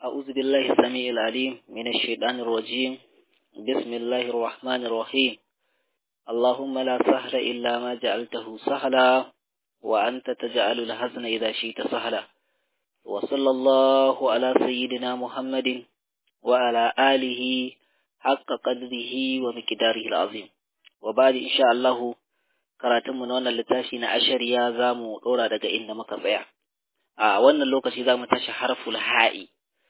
أعوذ بالله السميع العليم من الشيطان الرجيم بسم الله الرحمن الرحيم اللهم لا سهل إلا ما جعلته سهلا وأنت تجعل الحزن إذا شئت سهلا وصلى الله على سيدنا محمد وعلى آله حق قدره ومقداره العظيم وبعد إن شاء الله karatunmu na wannan littafi na ashariya za mu ɗora daga inda muka tsaya a wannan lokaci za mu tashi harful ha'i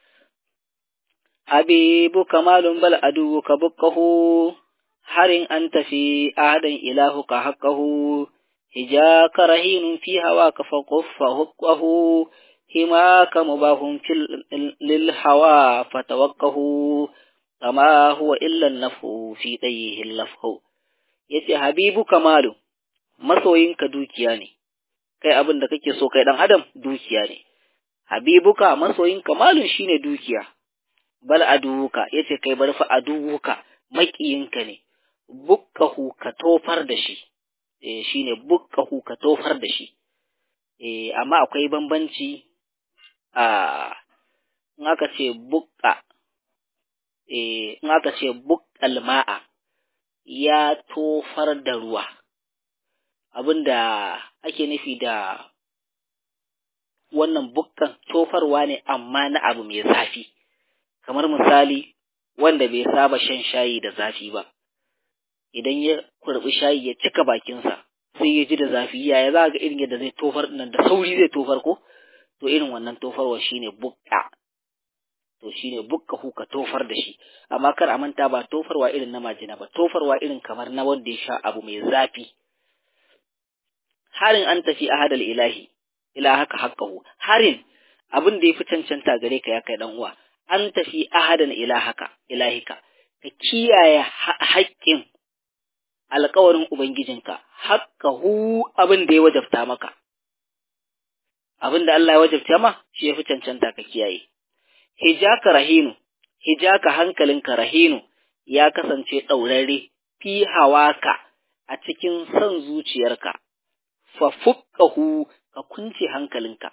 habibu kamalun bal adu ka bukkahu harin an tafi adan ilahu ka haqqahu hijaka rahinun fi hawa ka faquffa hukkahu himaka mubahun lil hawa fatawakkahu kama huwa illa nafu fi dayyihi lafhu yace habibu kamalun masoyinka dukiya ne, kai abin da kake so kai ɗan adam dukiya ne, habibuka masoyinka malun shi ne dukiya, bal aduwuka ya ce kai bar fa aduwuka maƙiyinka ne, bukkahu ka tofar da shi, e, shi ne bukkahu ka tofar da shi, e, amma akwai bambanci a in aka ce bukka, e, in aka ce bukkal ma'a ya tofar da ruwa. abin da ake nufi da wannan bukkan tofarwa ne amma na abu mai zafi kamar misali wanda bai saba shan shayi da zafi ba idan ya kurbi shayi ya cika bakinsa sai ya ji da zafi yaya za ga irin yadda zai tofar nan da sauri zai tofar ko to irin wannan tofarwa shine bukka to shine bukka ka tofar da shi amma kar a manta ba tofarwa irin na majina ba tofarwa irin kamar na wanda ya sha abu mai zafi harin an tafi a hadal ilahi ila haka haƙƙahu harin abin da ya fi cancanta gare ka ya kai dan uwa an tafi ahadan ila haka ilahika ka kiyaye haƙƙin alƙawarin ubangijinka haƙƙahu abin da ya wajabta maka abin da Allah ya wajabta ma shi ya fi cancanta ka kiyaye hijaka rahinu hijaka hankalinka rahinu ya kasance ɗaurare fi hawaka a cikin son zuciyarka fafukkahu ka kunce hankalinka,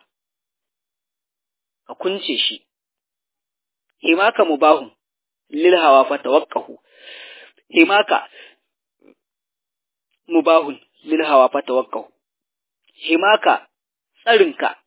ka kunce shi, himaka mubahun lil hawa fa tawakkahu, himaka mubahun lil hawa fa tawakkahu, himaka tsarinka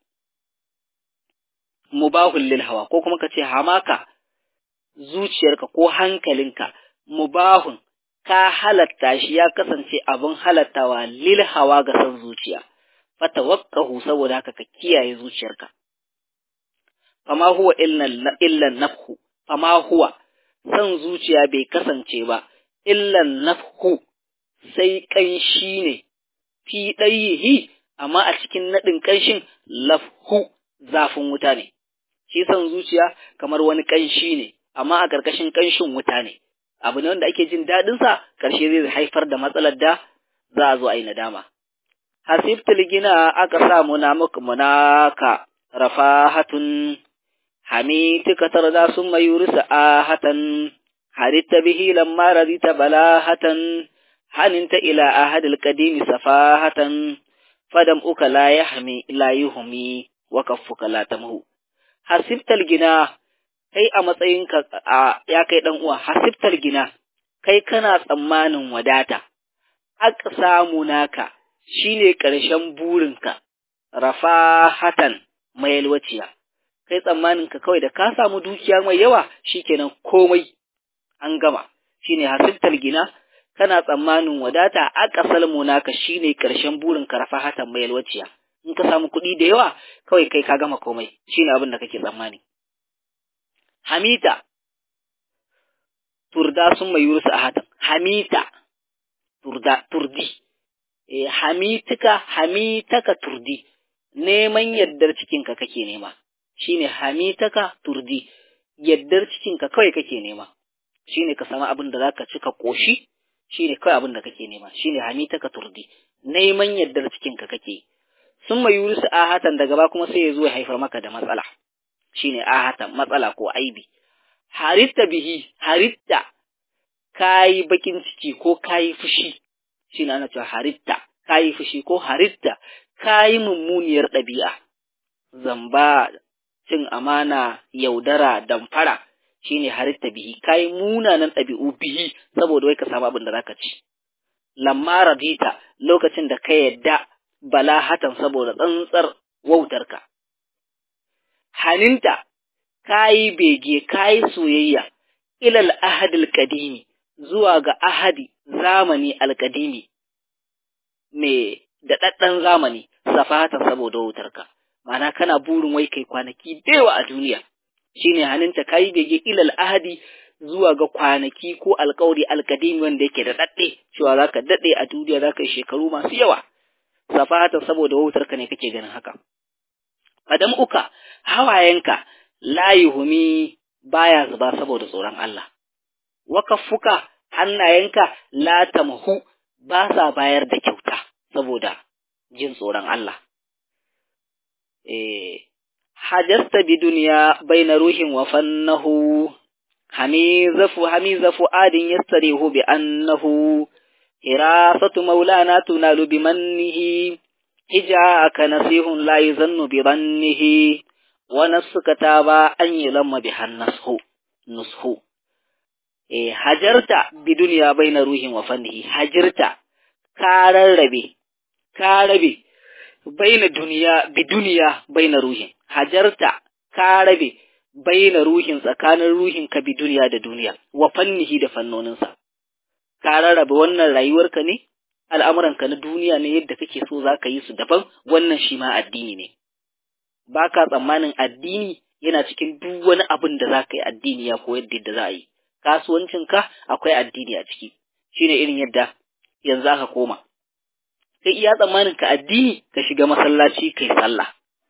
mubahun lil hawa ko kuma ka ce hamaka zuciyarka ko hankalinka mubahun ka halatta shi ya kasance abin halattawa lil hawa ga san zuciya fatawakkahu saboda haka ka kiyaye zuciyarka fama huwa illan nafhu fama huwa san zuciya bai kasance ba illan nafhu sai kanshi ne fi ɗayihi amma a cikin naɗin kanshin lafhu zafin wuta ne shi san zuciya kamar wani kanshi ne amma a ƙarƙashin kanshin wuta ne abu ne wanda ake jin daɗinsa ƙarshe zai haifar da matsalar da za a zo a yi nadama. Hasibtul gina aka sa muna muka munaka rafahatun hamitika tarda sun mayurisa ahatan haritta bihi lamma radita balahatan haninta ila ahadil qadimi safahatan fadam uka la yahmi la yuhmi wa kaffuka la tamhu hasibtal gina kai a matsayinka a ya kai dan uwa hasibtal gina kai kana tsammanin wadata aka samu naka shine ƙarshen burinka rafahatan mai yalwaciya kai tsammanin ka kawai da ka samu dukiya mai yawa shikenan komai an gama shine hasibtal gina kana tsammanin wadata aka salmu naka shine ƙarshen burinka rafahatan mai yalwaciya in ka samu kuɗi da yawa kawai kai ka gama komai shine abin da kake tsammani hamita turda sun mai yurusu a hatan hamita turda turdi e, hamitika hamitaka turdi neman yaddar cikinka kake nema shine hamitaka turdi yaddar cikinka kawai kake nema shine ka samu abin da zaka ci ka koshi shine kawai abin da kake nema shine hamitaka turdi neman yaddar cikinka kake sun mai yurusu a hatan daga ba kuma sai ya zo ya haifar maka da matsala shine ahatan matsala ko aibi haritta bihi haritta kayi bakin ciki ko kayi fushi shine ana cewa haritta kayi fushi ko haritta kayi mummuniyar ɗabi'a zamba cin amana yaudara damfara shine haritta bihi kai munanan ɗabi'u bihi saboda wai ka samu abin da zaka ci lamma radita lokacin da ka yadda balahatan saboda tsantsar wautarka haninta kayi bege kayi soyayya ilal ahadil kadimi zuwa ga ahadi zamani alkadimi me daɗaɗɗen zamani safatan saboda wautarka ma'ana kana burin wai kai kwanaki dewa a duniya shine haninta kayi bege ilal ahadi zuwa ga kwanaki ko alkawari alkadimi wanda yake da daɗe cewa zaka daɗe a duniya zaka yi shekaru masu yawa safata saboda wautarka ne kake ganin haka fadam uka hawayenka layi humi baya zuba saboda tsoron Allah wakaffuka hannayenka la tamhu ba sa bayar da kyauta saboda jin tsoron Allah eh hajasta bi duniya baina ruhin wa fannahu hamizafu hamizafu adin yastarihu bi annahu hirasatu maulana tunalu bi mannihi hijaka nasihun la yuzannu bi dhannihi wa nafsuka taba an yulamma bi hannashu nushu eh hajarta bi duniya baina ruhin wa fannihi hajarta ka rarrabe ka rabe baina duniya bi duniya baina ruhin hajarta ka rabe baina ruhin tsakanin ruhin ka bi duniya da duniya wa fannihi da fannoninsa ka rarrabe wannan rayuwarka ne al'amuranka na duniya ne yadda kake so za ka yi su daban wannan shi ma addini ne ba ka tsammanin addini yana cikin duk wani abin da za ka yi addini ya koyar da yadda za a yi kasuwancinka akwai addini a ciki shine irin yadda yanzu aka koma kai iya tsammanin ka addini ka shiga masallaci kai sallah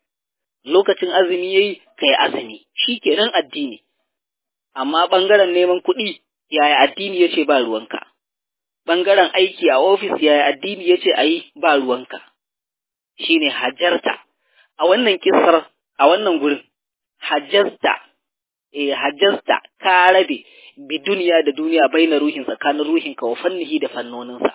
lokacin azumi yayi kai azumi shikenan addini amma bangaren neman kuɗi yaya addini yace ba ruwanka bangaren aiki a ofis yaya addini yace ayi ba ruwanka shine hajarta a wannan kissar a wannan gurin hajjasta eh hajjasta ka rabe bi duniya da duniya baina ruhin tsakanin ruhin ka wa fannihi da fannoninsa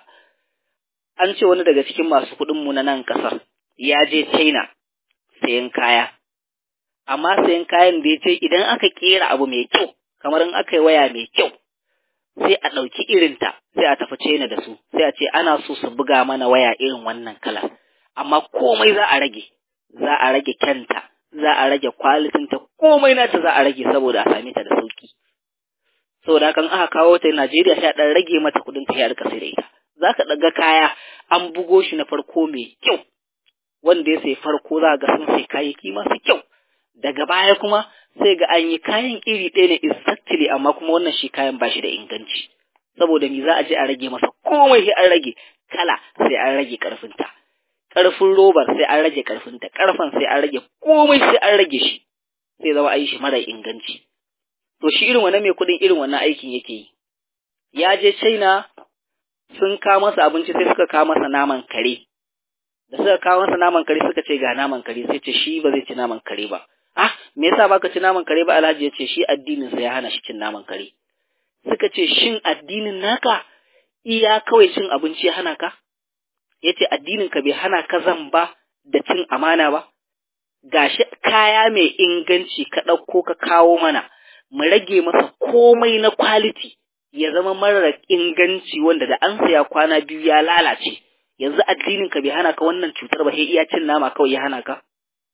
an ce wani daga cikin masu kuɗin mu na nan kasar ya je China sayan kaya amma sayan kayan da ya ce idan aka kera abu mai kyau kamar in aka yi waya mai kyau sai a ɗauki irinta sai a tafi China da su sai a ce ana so su buga mana waya irin wannan kala amma komai za a rage za a rage kyanta za a rage kwalitinta komai nata za a rage saboda a same ta da sauki saboda kan aka kawo ta Najeriya sai a dan rage mata kudin ta ya rika sai da ita za ka daga kaya an bugo shi na farko mai kyau wanda ya sai farko za ga sun sai kayayyaki masu kyau daga baya kuma sai ga an yi kayan iri ɗaya ne exactly amma kuma wannan shi kayan ba shi da inganci saboda me za a je a rage masa komai sai an rage kala sai an rage karfinta ƙarfin robar sai an rage ƙarfinta, ƙarfen sai an rage komai sai an rage shi, sai zama a yi shi mara inganci. To shi irin wannan mai kuɗin irin wannan aikin yake yi. Ya je China sun kawo masa abinci sai suka kawo masa naman kare. Da suka kawo masa naman kare suka ce ga naman kare sai ce shi ba zai ci naman kare ba. Ah, me yasa baka ci naman kare ba Alhaji ya ce shi addinin sa ya hana shi cin naman kare. Suka ce shin addinin naka iya kawai cin abinci ya hana ka? ya ce addininka bai hana ka zamba da cin amana ba, gashi kaya mai inganci ka ɗauko ka kawo mana, mu rage masa komai na kwaliti ya zama marar inganci wanda da an saya kwana biyu ya lalace, yanzu addininka bai hana ka wannan cutar ba, iya cin nama kawai ya hana ka?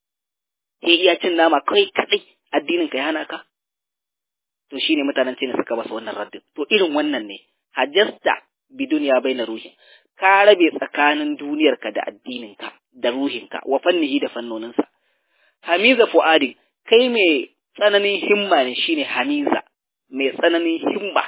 iya cin nama kawai kaɗai addininka ya hana ka? To shi ne mutanen ce suka basa wannan raddin. To irin wannan ne, hajjasta bi duniya bai na ruhin. ka rabe tsakanin duniyarka da addininka da ruhinka wa fannihi da fannoninsa. Hamiza fu'adin kai mai tsananin himma ne shine Hamiza mai tsananin himma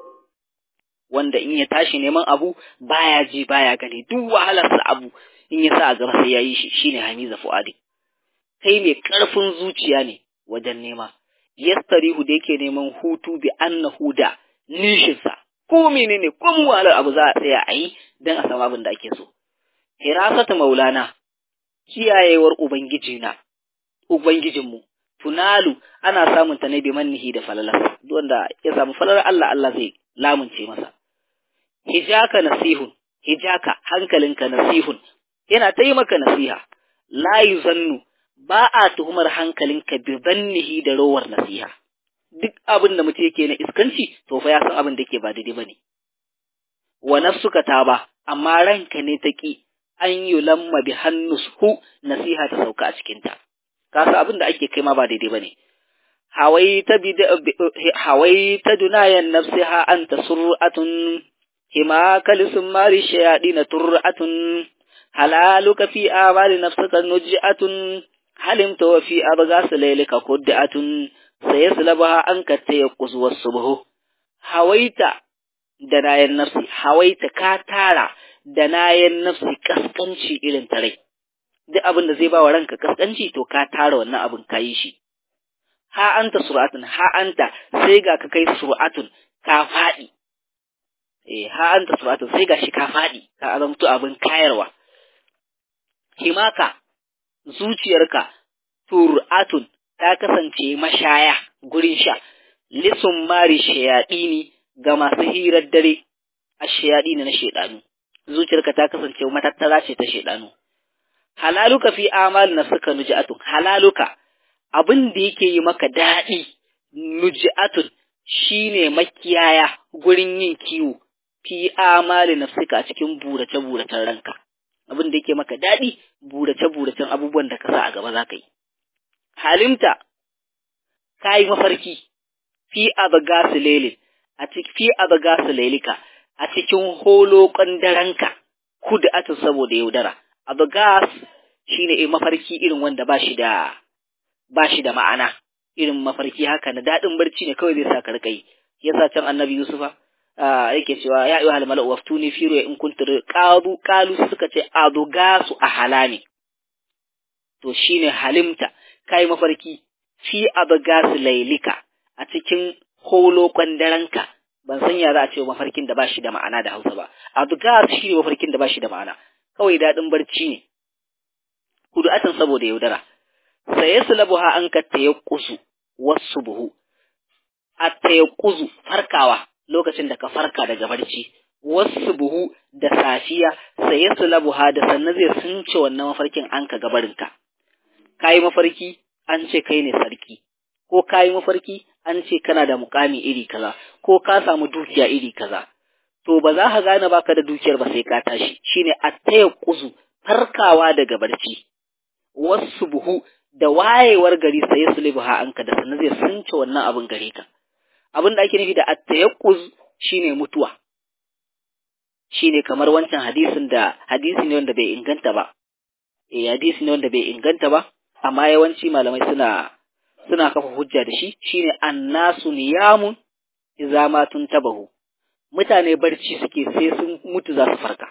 wanda in ya tashi neman abu baya ji baya gani duk wahalarsa abu in ya sa a gaba sai ya yi shi shine Hamiza fu'adin. Kai mai ƙarfin zuciya ne wajen nema. Yastarihu da yake neman hutu bi annahu da nishinsa ko menene ko mu wahalar abu za a tsaya a yi don a samu abin da ake so. Hirasatu maulana, kiyayewar Ubangijina, Ubangijinmu, tunalu ana samun ta ne bi mannihi da falalar, wanda ya samu falalar Allah Allah zai lamunce masa. Hijaka nasihun, hijaka hankalinka nasihun, yana ta yi maka nasiha, la zannu ba a tuhumar hankalinka bi zannihi da rowar nasiha duk abin da mutum yake na iskanci to fa ya san abin da yake ba daidai bane wa nafsuka ta ba amma ranka ne ta ki an yi lamma bi hannushu nasiha ta sauka a cikinta ka san abin da ake kai ma ba daidai bane hawaita bi hawaita dunayan nafsiha anta sur'atun hima kalisum mari shayadin tur'atun halaluka fi amali nafsika nuj'atun halimta wa fi abgas laylika qud'atun sayaslabaha anka tayaqqus was-subhu hawaita da nayan nafsi hawaita ka tara da nayan nafsi kaskanci irin tare duk abin da zai ba wa ranka kaskanci to ka tara wannan abin kayi shi ha anta sur'atun ha anta sai ga ka kai sur'atun ka faɗi eh ha anta sur'atun sai ga shi ka faɗi ka azamtu abin kayarwa himaka zuciyarka tur'atun ta kasance mashaya gurin sha lisun mari shayaɗini ga masu hirar dare a shayaɗini na shaidanu zuciyarka ta kasance matattara ce ta shaidanu halaluka fi amal nafsika nujatun halaluka abin da yake yi maka daɗi nujatun shine makiyaya gurin yin kiwo fi amali nafsika a cikin burace buracen ranka abin da yake maka daɗi burace buracen abubuwan da ka sa a gaba za ka yi halimta ka yi mafarki fi abagasu lelin a cikin fi abagasu lelika a cikin holokon daranka kuda atin saboda yaudara abagas shine eh mafarki irin wanda ba shi da ba shi da ma'ana irin mafarki haka na daɗin barci ne kawai zai sa ka rika yi yasa can annabi yusufa yake cewa ya ayyuhal mala'u waftuni fi ruya in kuntum qalu qalu suka ce adugasu a halami to shine halimta kai mafarki fi adugasu lailika a cikin holokon daranka ban san ya za a ce mafarkin da ba shi da ma'ana da Hausa ba adugas shine mafarkin da ba shi da ma'ana kawai daɗin barci ne kudu'atan saboda yaudara sai yaslabuha an ka tayaqqusu wasubuhu at-tayaqquzu farkawa lokacin da ka farka daga barci wasubuhu da safiya sai yaslabuha da sannan zai sunce wannan mafarkin an ka gabarinka kai mafarki an ce kai ne sarki ko kai mafarki an ce kana da mukami iri kaza ko ka samu dukiya iri kaza to ba za ka gane baka da dukiyar ba sai ka tashi shine at-tayaqquzu farkawa daga barci wasu buhu da wayewar gari sai su libuha anka da sannan zai sunce wannan abin gare ka abin da ake nufi da at-tayaqquz shine mutuwa shine kamar wancan hadisin da hadisi ne wanda bai inganta ba eh hadisi ne wanda bai inganta ba amma yawanci malamai suna suna kafa hujja da shi shine annasu niyamun idza ma tuntabahu mutane barci suke sai sun mutu za su farka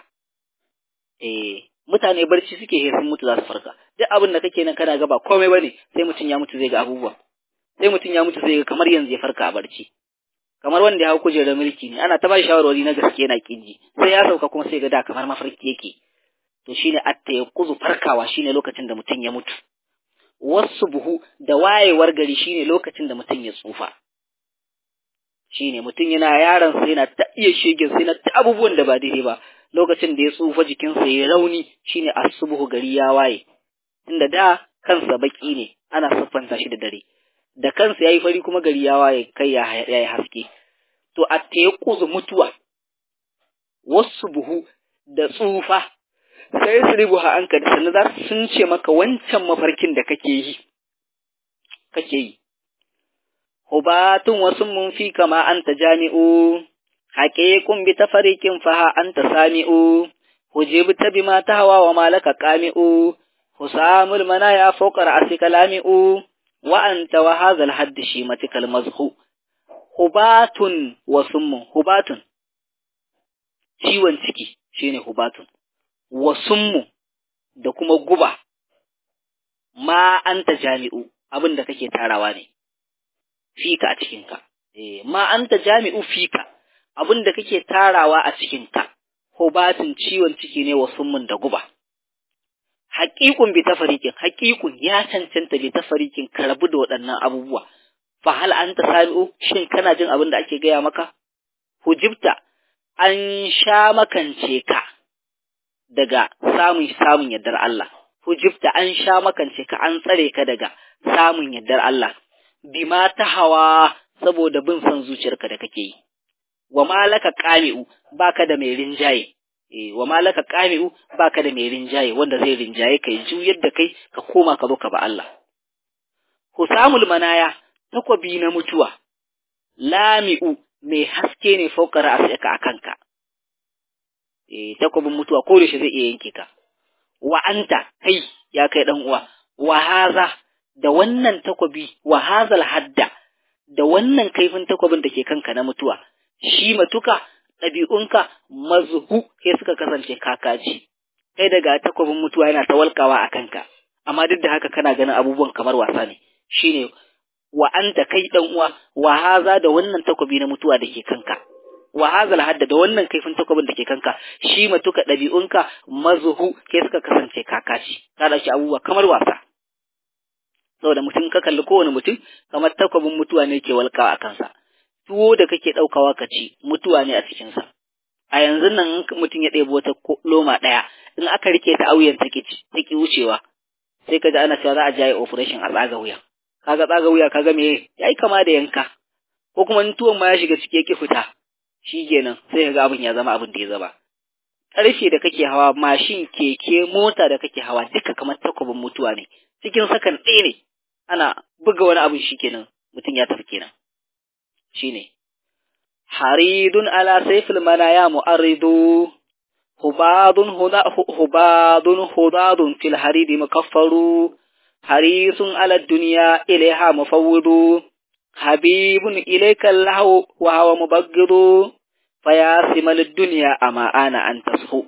eh mutane barci suke sai sun mutu za su farka duk abin da kake nan kana ga ba komai bane sai mutum ya mutu zai ga abubuwa sai mutum ya mutu zai ga kamar yanzu ya farka a barci kamar wanda ya hau kujerar mulki ne ana ta ba shawarwari na gaske yana kinji sai ya sauka kuma sai ga da kamar mafarki yake to shine atta ya kuzu farkawa shine lokacin da mutum ya mutu wasu buhu da wayewar gari shine lokacin da mutum ya tsufa shine mutum yana yaron sa yana ta iya shegen sai na ta abubuwan da ba daidai ba lokacin da ya tsufa jikinsa ya rauni shine asubuhu gari ya waye inda da kansa baki ne ana siffanta shi da dare da kansa yayi fari kuma gari ya waye kai ya yayi haske to a teku mutuwa wasu buhu da tsufa sai su ribuha an ka da sannan za sun ce maka wancan mafarkin da kake yi kake yi hubatun wasu mun fi kama anta jami'u haƙiƙun bi tafarikin faha anta sami'u hujibta bima tahwa wa malaka qami'u husamul manaya fawqa ra'sika lami'u wa anta wa hadha al-hadd shimatikal mazhu hubatun wa summun hubatun ciwon ciki shine hubatun wa summu da kuma guba ma anta jami'u abin da kake tarawa ne fika a cikinka eh ma anta jami'u fika abin da kake tarawa a cikinka hubatun ciwon ciki ne wa summun da guba haƙiƙun bi tafarikin haƙiƙun ya cancanta bi tafarikin ka rabu da waɗannan abubuwa fa hal anta sami'u shin kana jin abin da ake gaya maka hujibta an sha makance ka daga samun samun yardar Allah hujibta an sha makance ka an tsare ka daga samun yardar Allah bima ta hawa saboda bin son zuciyarka da kake yi wa malaka qami'u baka da mai rinjaye eh wa malaka qami'u baka da mai rinjaye wanda zai rinjaye kai juyar da kai ka koma ka zo ka ba Allah husamul manaya takwabi na mutuwa lami'u mai haske ne faukar asaka akanka eh takwabin mutuwa ko da shi zai iya yanke ka wa anta kai ya kai dan uwa wa haza da wannan takwabi wa hazal hadda da wannan kaifin takwabin da ke kanka na mutuwa shi matuka ɗabi'unka mazhu sai suka kasance kakaji kai daga takwabin mutuwa yana ta walkawa a kanka amma duk da haka kana ganin abubuwan kamar wasa ne shine wa anta kai dan uwa wa haza da wannan takwabi na mutuwa da ke kanka wa hazal hadda da wannan kaifin takwabin da ke kanka shi matuka ɗabi'unka mazhu sai suka kasance kakaci ka dauki abubuwa kamar wasa saboda mutum ka kalli kowane mutum kamar takwabin mutuwa ne ke walkawa a kansa tuwo da kake ɗaukawa ka ci mutuwa ne a cikinsa a yanzu nan mutum ya ɗebi wata loma ɗaya in aka rike ta auyen take take wucewa sai ka ji ana cewa za a jaye operation a tsaga wuya kaga tsaga wuya kaga me yayi kama da yanka ko kuma in tuwon ma ya shiga ciki yake fita shikenan sai ga abin ya zama abin da ya zama ƙarfe da kake hawa mashin keke mota da kake hawa duka kamar takwabin mutuwa ne cikin sakan ɗaya ne ana buga wani abin shikenan mutum ya tafi kenan shine haridun ala sayfil manaya mu'arridu hubadun huda hubadun hudadun fil haridi mukaffaru harisun ala dunya ilaiha mufawwidu habibun ilayka lahu wa huwa mubaghidu fayasimal ad-dunya ama ana an tashu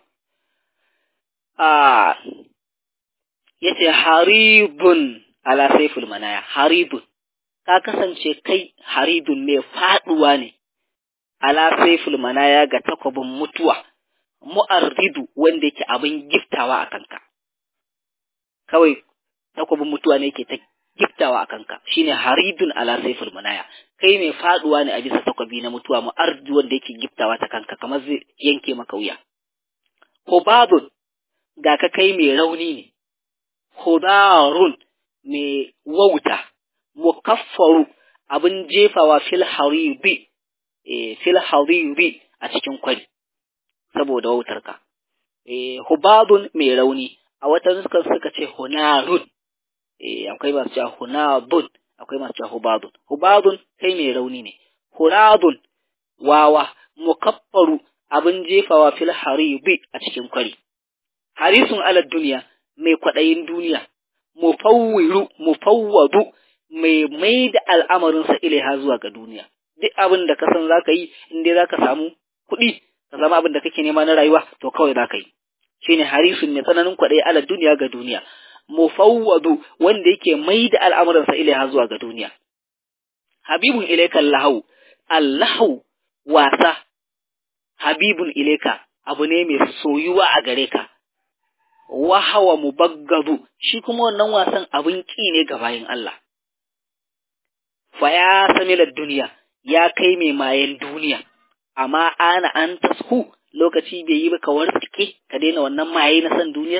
ah yace haribun ala sayfil manaya haribun ka kasance kai haridun ne faduwa ne ala saiful manaya ga takwabin mutuwa mu'arridu wanda yake abin giftawa a kanka kawai takwabin mutuwa ne yake ta giftawa a kanka shine haridun ala saiful manaya kai mai faduwa ne a bisa takwabi na mutuwa mu'arridu wanda yake giftawa ta kanka kamar zai yanke maka wuya hubadun ga ka kai mai rauni ne hudarun mai wauta mukaffaru abin jefawa fil haribi e, fil hariri a cikin kwari saboda wautarka e, hubadun mai rauni a wata nuskar suka ce hunarun e, akwai masu cewa hunabun akwai masu cewa hubadun hubadun kai mai rauni ne huradun wawa mukaffaru abin jefawa fil haribi a cikin kwari harisun alad duniya mai kwaɗayin duniya mufawwiru mufawwadu mai mai da al'amarinsa ilaiha zuwa ga duniya duk abin da ka san za ka yi in dai za ka samu kuɗi ka zama abin da kake nema na rayuwa to kawai za ka yi shine harisun mai tsananin kwaɗayi ala duniya ga duniya mufawwadu wanda yake mai da al'amuransa ilaiha zuwa ga duniya habibun ilaika allahu allahu wasa habibun ilaika abu ne mai soyuwa a gare ka wahawa mubaggadu shi kuma wannan wasan abin ƙi ne ga bayin Allah fa ya samilar duniya ya kai mai mayen duniya amma ana an tashu lokaci bai yi ba ka wartsake ka daina wannan maye na san duniyar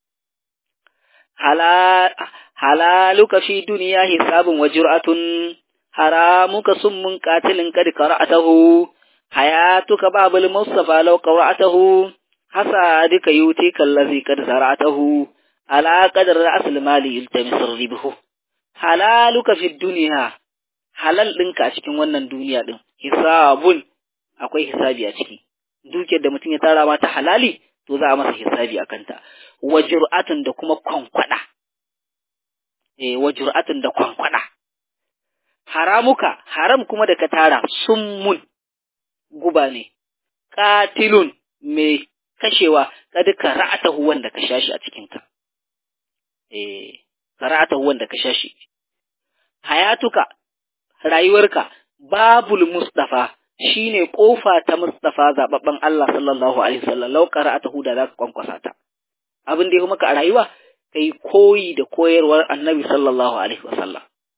halaluka fi duniya hisabun wa jur'atun haramuka summun qatilin kad qara'atahu hayatuka babul mustafa law qara'atahu hasadika yutika allazi kad zara'atahu ala qadar asl mali yultamis ribhu halaluka fi duniya halal ɗinka a cikin wannan duniya ɗin, hisabun akwai hisabi a ciki, dukiyar da mutum ya tara mata halali, to za a masa hisabi a kanta, wa jur'atun da kuma kwankwada, e, wa jur'atun da kwankwada. Haramuka, haram kuma da ka tara summun guba ne, katilun mai kashewa, kada ka ra'atahu wanda ka shashi a cikinka. E, ka ra'atahu wanda ka shashi. Hayatuka, rayuwarka babul mustafa shine kofa ta mustafa zababben Allah sallallahu alaihi wasallam law qara'atahu da zaka kwankwasa ta abin da ya maka a rayuwa kai koyi da koyarwar annabi sallallahu alaihi wasallam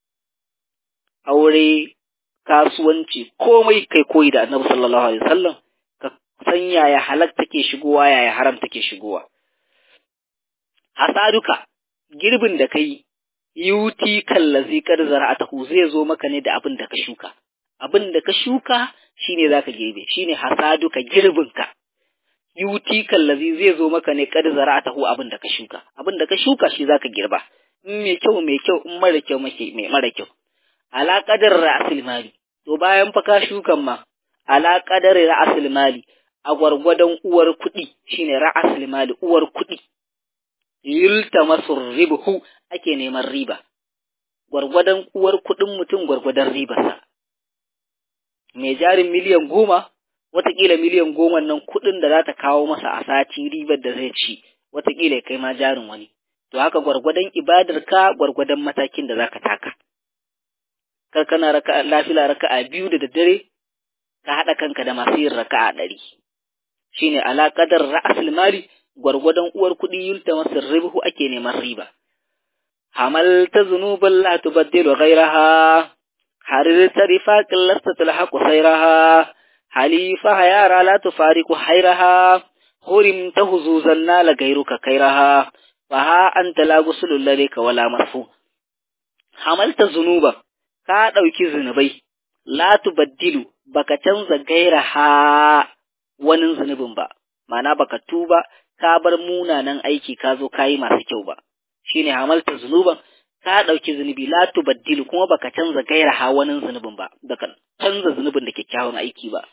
aure kasuwanci komai kai koyi da annabi sallallahu alaihi wasallam ka san yaya halal take shigowa yaya haram take shigowa hasaduka girbin da kai yuti kallazi kar zara'atahu zai zo maka ne da abin da ka shuka abin da ka shuka shine zaka girbe shine hasaduka girbinka yuti kallazi zai zo maka ne kad zara'atahu abin da ka shuka abin da ka shuka shi zaka girba in mai kyau mai kyau in mara kyau make mai mara kyau ala qadar ra'sil mali to bayan fa ka shukan ma ala qadar ra'sil mali a gwargwadon uwar kuɗi shine ra'sil mali uwar kuɗi yultamasur ribhu ake neman riba gwargwadon uwar kuɗin mutum gwargwadon ribarsa mai jarin miliyan goma watakila miliyan goma nan kuɗin da za ta kawo masa a sati ribar da zai ci watakila kai ma jarin wani to haka gwargwadon ibadar ka gwargwadon matakin da zaka taka kar kana raka lafila raka'a biyu da daddare ka haɗa kanka da masu yin raka'a ɗari shine ala qadar ra'sul mali gwargwadon uwar kuɗi yulta masu ribhu ake neman riba hamalta zunuban la tubaddilu ghayraha harirta rifaqin lasta tulhaqu sayraha halifa yara la tufariqu hayraha hurimta huzuzan nala gairuka kairaha fa ha anta la gusulul ladika wala marfu hamalta zunuba ka dauki zunubai la tubaddilu baka canza gairaha wani zunubin ba ma'ana baka tuba ka bar munanan aiki ka zo kayi masu kyau ba shine hamalta zunuban ka ɗauki zunubi la tubaddilu kuma baka canza gaira hawanin zunubin ba baka canza zunubin da kyakkyawan aiki ba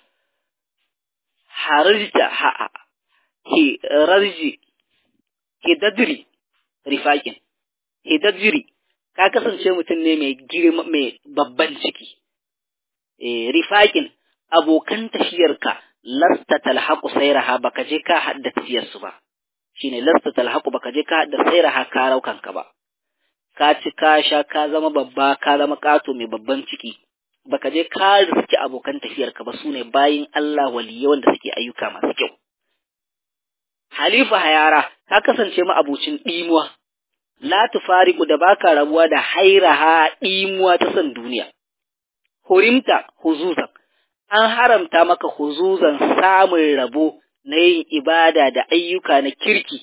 harjita ha ki rarji ki dadri rifakin ki dadri ka kasance mutum ne mai girma mai babban ciki eh rifakin abokan tafiyarka lasta talhaqu sayraha baka je ka hadda tafiyarsu ba shine lasta talhaqu baka je ka hadda sayraha ka raukanka ba ka ci ka sha ka zama babba ka zama ƙato mai babban ciki baka je ka riski abokan tafiyarka ba su ne bayin Allah waliyai wanda suke ayyuka masu kyau halifa hayara ka kasance ma abucin ɗimuwa la tufariqu da baka rabuwa da hairaha ɗimuwa ta san duniya hurimta huzuzan an haramta maka huzuzan samun rabo na yin ibada da ayyuka na kirki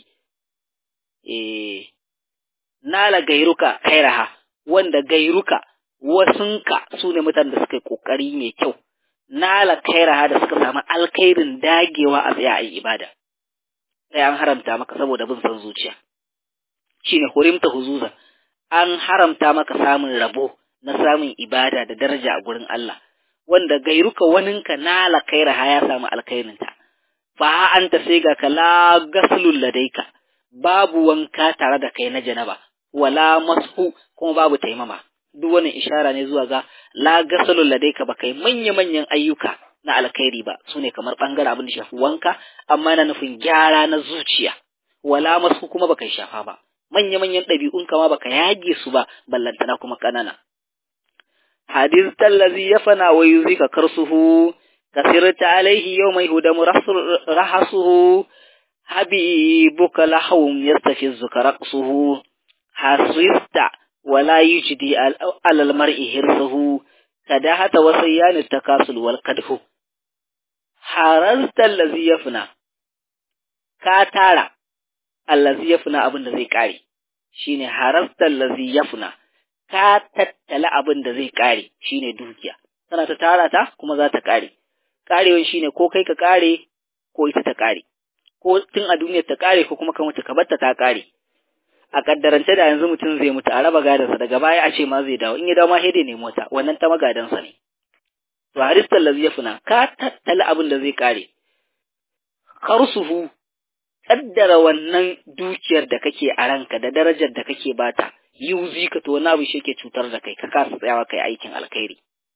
eh nala gairuka kairaha wanda gairuka wasunka su ne mutanen da suka yi ƙoƙari mai kyau nala kairaha da suka samu alkhairin dagewa a tsaye a yi ibada sai an haramta maka saboda bin san zuciya shine hurimta huzuza an haramta maka samun rabo na samun ibada da daraja a gurin Allah wanda gairuka waninka nala kairaha ya samu alkhairinta fa anta sai ga kala gaslul ladaika babu wanka tare da kai na janaba wala mashu kuma babu taimama duk wannan ishara ne zuwa ga la gasalul ladaika ba kai manya manyan ayyuka na alkhairi ba sune kamar bangare abin da shafi wanka amma na nufin gyara na zuciya wala mashu kuma baka shafa ba manya manyan ɗabi'un kama baka yage su ba ballantana kuma kanana hadith allazi yafana wa yuzika karsuhu kasirta alaihi yawma yuhdamu rahasuhu habibuka lahum yastafizuka raqsuhu hasista wala yujdi alal mar'i hirsuhu kadahata wa sayyan takasul wal kadhu harasta allazi yafna ka tara allazi yafna abin da zai kare shine harasta allazi yafna ka tattala abin da zai kare shine dukiya kana ta tara ta kuma za ta kare karewan shine ko kai ka kare ko ita ta kare ko tun a duniyar ta kare ko kuma ka mutu ka batta ta kare a kaddarance da yanzu mutum zai mutu a raba gadansa daga baya a ce ma zai dawo in ya dawo ma sai dai nemo ta wannan ta magadansa ne to haristal lazi yafuna ka tattala abin da zai kare karsuhu kaddara wannan dukiyar da kake a ranka da darajar da kake bata yuzi ka to wani abu shi ke cutar da kai ka kasa tsayawa kai aikin alkhairi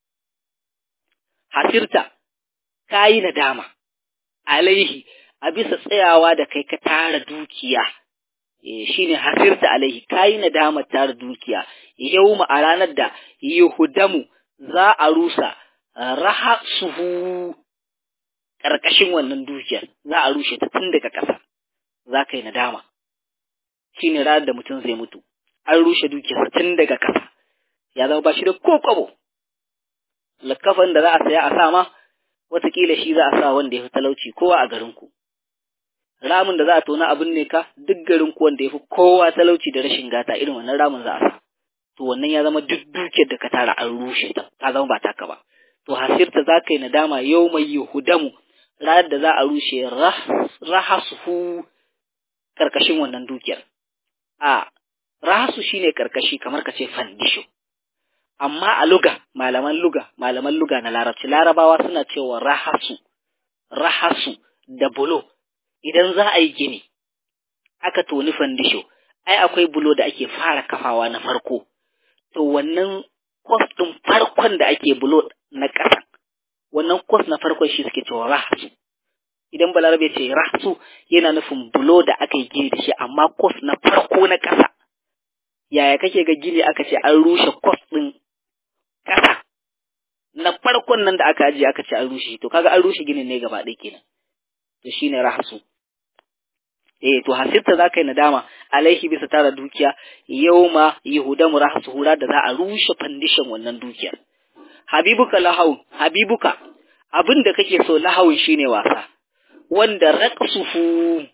hasirta kayi nadama alaihi a bisa tsayawa da kai ka tara dukiya shine hasirta alaihi kayi nadamar tara dukiya yau a ranar da yahudamu za a rusa raha suhu ƙarƙashin wannan dukiyar za a rushe ta tun daga ƙasa za ka yi nadama shine ranar da mutum zai mutu an rushe dukiyarsa tun daga ƙasa ya zama ba shi da ko kwabo likafan da za a saya a sa ma watakila shi za a sa wanda ya fi talauci kowa a garinku ramin da za a tona abin ne ka duk garin ku wanda yafi kowa talauci da rashin gata irin wannan ramin za a sa to wannan ya zama duk dukiyar da ka tara an rushe ta ta zama ba taka ba to hasirta za ka yi nadama yau mai yahudamu ranar da za a rushe rahasuhu karkashin wannan dukiyar a rahasu shine karkashi kamar ka ce fandisho amma a luga malaman luga malaman luga na larabci larabawa suna cewa rahasu rahasu da bulo idan za a yi gini aka toni fandisho ai akwai bulo da ake fara kafawa na farko to wannan kwas ɗin farkon da ake bulo na ƙasa wannan kwas na farkon shi suke cewa rahasu idan balarabe ce rahasu yana nufin bulo da aka yi gini da shi amma kwas na farko na ƙasa yaya kake ga gini aka ce an rushe kwas ɗin ƙasa na farkon nan da aka ajiye aka ce an rushe to kaga an rushe ginin ne gaba ɗaya kenan to shine rahasu eh to hasirta za ka yi nadama alaihi bisa tara dukiya yauma yahudamu rahasu hura da za a rushe fandishin wannan dukiyar habibuka lahawun habibuka abin da kake so lahawun shine wasa wanda raqsuhu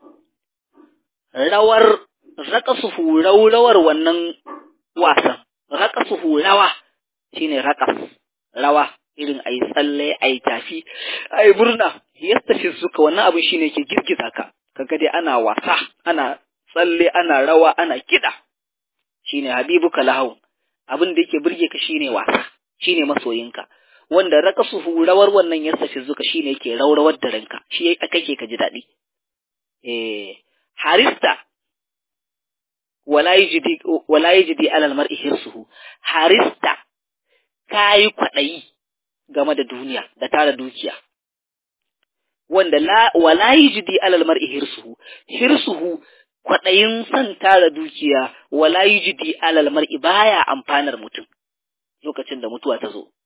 rawar raqsuhu rawar wannan wasan raqsuhu rawa shine raqas rawa irin ayi tsalle ayi tafi ayi murna yastafi suka wannan abin shine ke girgiza ka kaga dai ana wasa ana tsalle ana rawa ana kida shine habibuka lahu abin da yake burge ka shine wasa shine masoyinka wanda raqasuhu rawar wannan yastafi zuka shine yake rawrawar da ranka shi kake ka ji dadi eh harista wala yajidi wala yajidi alal mar'i hirsuhu harista kayi kwaɗayi game da duniya da tara dukiya wanda la wala yajidi alal mar'i hirsuhu hirsuhu kwaɗayin son tara dukiya wala yajidi alal mar'i baya amfanar mutum lokacin da mutuwa ta zo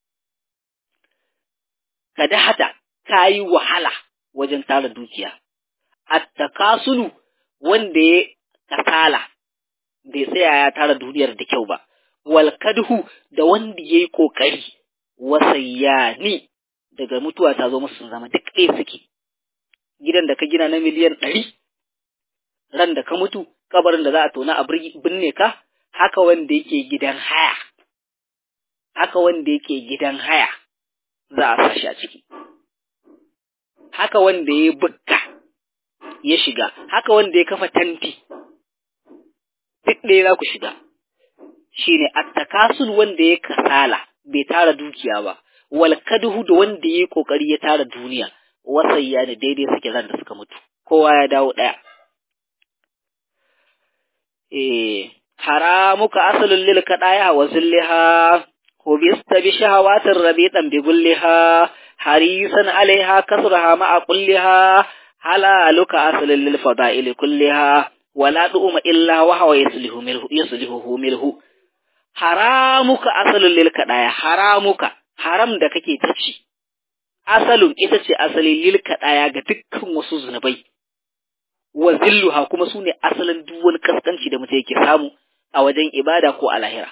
kada hata kayi wahala wajen tara dukiya attakasulu wanda ya kasala bai tsaya ya tara duniyar da kyau ba wal kadhu da wanda yayi kokari wasayyani daga mutuwa ta zo musu sun zama duk ɗaya suke gidan da ka gina na miliyan ɗari ran da ka mutu kabarin da za a tona a binne ka haka wanda yake gidan haya haka wanda yake gidan haya za a sa shi a ciki haka wanda ya bukka ya shiga haka wanda ya kafa tanti duk ɗaya za ku shiga shine attakasul wanda ya kasala bai tara dukiya ba wal kadhu da wanda yayi kokari ya tara duniya wasayya ne daidai suke ran da suka mutu kowa ya dawo daya eh haramuka asalul lil kadaya wa zilliha hubista bi shahawatir rabitan bi gulliha harisan alaiha kasraha ma'a kulliha halaluka asalul lil fada'il kulliha wala du'uma illa wa hawa yuslihu milhu yuslihu milhu haramuka asalin lil kadaya haramuka haram da kake ta ci asalin ita ce asalin lil kadaya ga dukkan wasu zunubai wa zilluha kuma sune asalin duk wani kaskanci da mutum yake samu a wajen ibada ko a lahira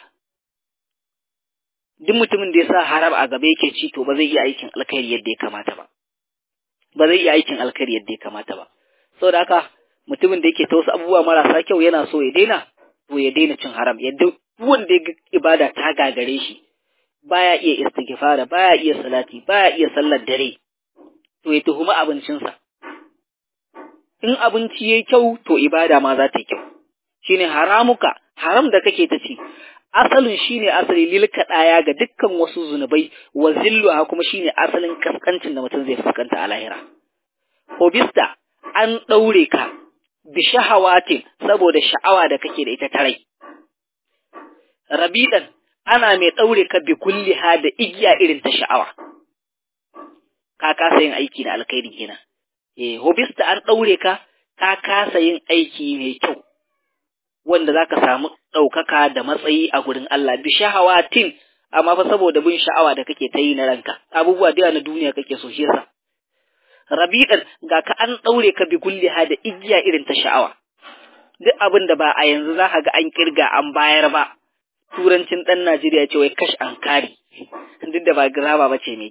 duk mutumin da ya sa haram a gaba yake ci to ba zai iya aikin alkhairi yadda ya kamata ba ba zai iya aikin alkhairi yadda ya kamata ba saboda haka mutumin da yake ta wasu abubuwa marasa kyau yana so ya daina to ya daina cin haram yadda wanda ya ibada ta gagare shi baya iya istighfara baya iya salati baya iya sallar dare to ya tuhumi abincinsa in abinci yayi kyau to ibada ma za ta yi kyau shine haramuka haram da kake ta ci asalin shine asali lil kadaya ga dukkan wasu zunubai wa zilluha kuma shine asalin kaskancin da mutum zai fuskanta a lahira hobista an daure ka bi shahawatin saboda sha'awa da kake da ita ta rai rabidan ana mai ɗaure ka bi kulliha da igiya irin ta sha'awa ka kasa yin aiki da alkhairi kenan eh hobista an ɗaure ka ka kasa yin aiki mai kyau wanda zaka samu ɗaukaka da matsayi a gurin Allah bi shahawatin amma fa saboda bin sha'awa da kake ta yi na ranka abubuwa da na duniya kake so shi yasa rabidan ga ka an ɗaure ka bi kulliha da igiya irin ta sha'awa duk abin da ba a yanzu za ka ga an kirga an bayar ba turancin ɗan Najeriya ce wai kash an kari duk da ba graba ba ce mai kyau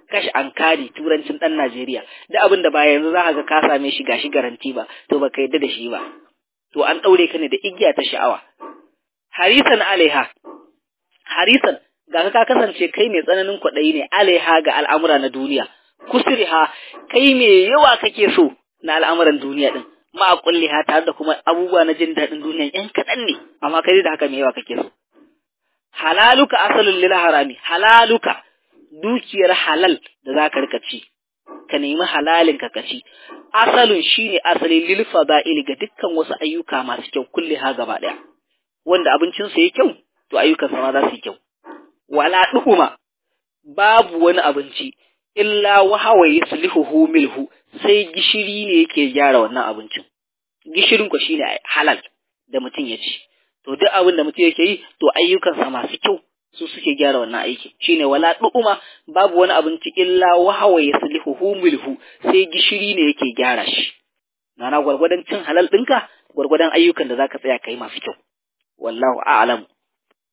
kashi ankari turancin dan Najeriya da abin da ba yanzu za ka ga ka same shi gashi garanti ba to baka yadda da shi ba to an daure ka ne da igiya ta sha'awa harisan alaiha harisan ga ka kasance kai mai tsananin kwaɗayi ne alaiha ga al'amura na duniya kusriha kai mai yawa kake so na al'amuran duniya din ma kulliha tare da kuma abubuwa na jin daɗin duniya yan kaɗan ne amma kai da haka mai yawa kake so halaluka asalin lil harami halaluka dukiyar halal da za ka rika ci ka nemi halalin ka kaci asalin shine asalin lil fada'il ga dukkan wasu ayyuka masu kyau kulli ha gaba daya wanda abincin sa yake kyau to ayyukan sa ma za su yi kyau wala duhuma babu wani abinci illa wahawa yuslihuhu milhu sai gishiri ne yake gyara wannan abincin gishirin ko shine halal da mutum ya ci to duk abin da mutum yake yi to ayyukansa masu kyau su suke gyara wannan aiki shine wala du'uma babu wani abinci illa wahawa yaslihuhu milhu sai gishiri ne yake gyara shi nana gwargwadon cin halal ɗinka gwargwadon ayyukan da zaka tsaya kai masu kyau wallahu a'lam